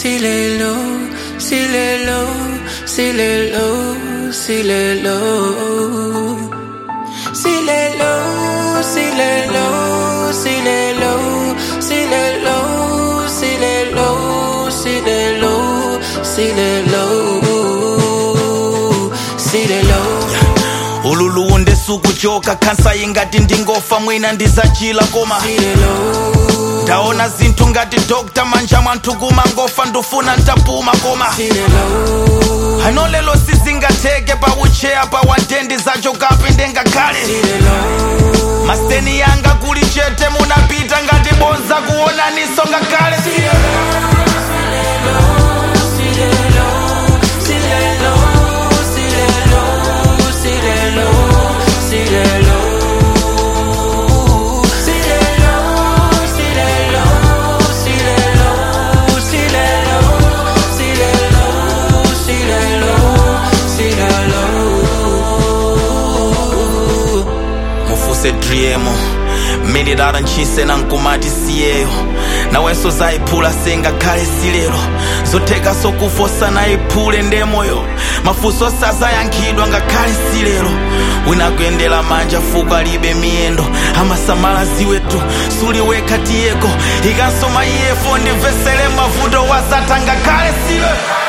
silelo, silelo, silelo, silelo. Silelo, silelo, silelo, silelo, silelo, silelo, silelo, silelo. ululu ndisukuchoka khansa ingati ndingofa mwina ndizachila koma ndaona zinthu ngati dokta manja mwanthu kumangofa ndufuna ntapuma koma ano lelo sizingatheke pa ucheya pa watendi zachokapi ndengakhale maseni yanga kuli chete munapita ngati bonza kuonaniso ngakhale mufuse driemo mililala ntchise nankumati siyeyo nawenso zayiphula sengakhale silero zotheka sokufosa nayiphule ndemoyo mafunso sazayankhidwa ngakhale silero wina kuyendera manja fuko alibe miyendo amasamala ziweto suliwekha tiyeko ikanso maiyefo ndimvesere mavuto wazatha ngakhale siwe